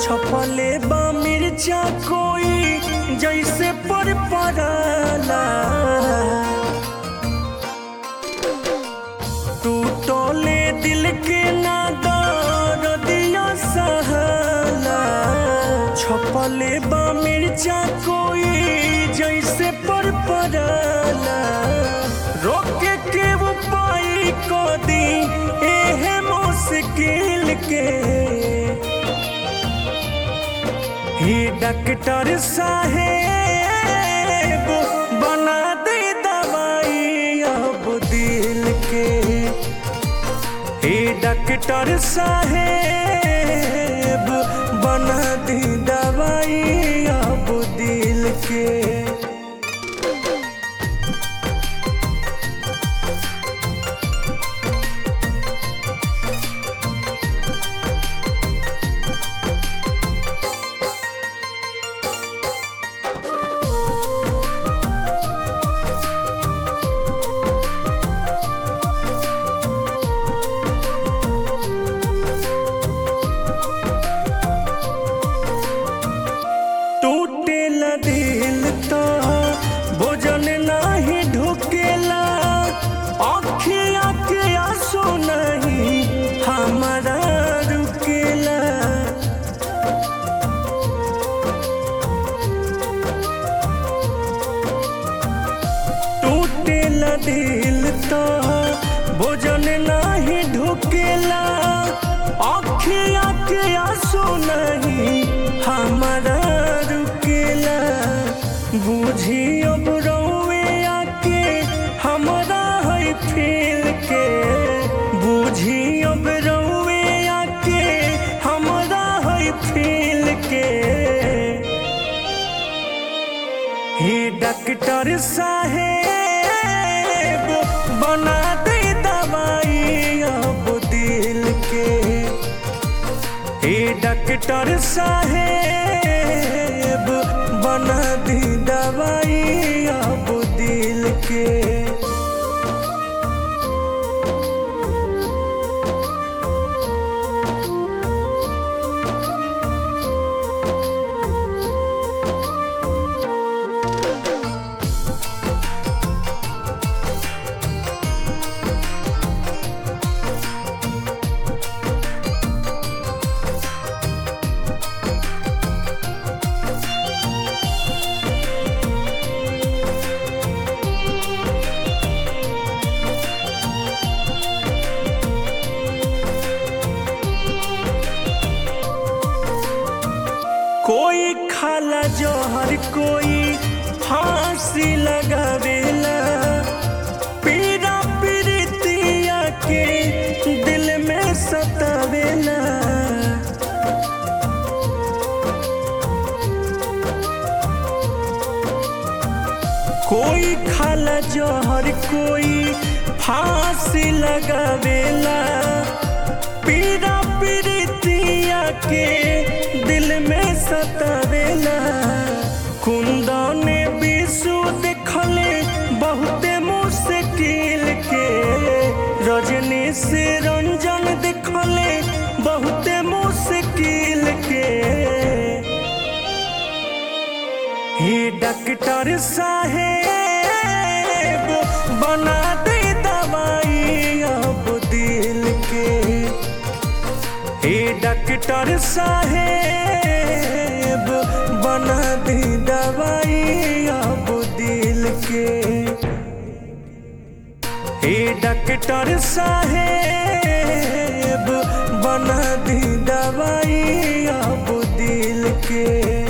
छपले बा मिर्चा कोई जैसे पर पड़ाला टूटले दिल के नादार दिया सहला छपले बा मिर्चा कोई जैसे पर पड़ाला रोके के उपाय को दी एहे मुश्किल के ही डॉक्टर साहेब बना दे दवाई अब दिल के हे डॉक्टर साहेब बना दे दवाई अब दिल के टूटेला दिल तो भोजन नाही ढुकेला अखिया के आंसू नहीं हमारा रुकेला टूटेला दिल तो भोजन नाही ढुकेला अखिया के आंसू नहीं हमारा रुकेला बुझी अब रौवे आके हमारा है फील के बुझी अब रौवे आके हमारा है फील के हे डॉक्टर साहेब बना दे दवाई अब दिल के हे डॉक्टर साहेब बना दे दवाई अब दिल के कोई खाला जहर कोई फांसी लगावेला पीरा पीरितिया के दिल में सतावेला कोई खाला जहर कोई फांसी लगावेला पीरा पीरितिया के दिल में सतावेला कुंदन विषु देखले बहुते मुश्किल के रजनी से रंजन देखले बहुते मुश्किल के हे डॉक्टर साहेब बना दे दवाई अब दिल के हे डॉक्टर साहेब बना दे दवाई अब दिल के हे डॉक्टर साहेब बना दे दवाई अब दिल के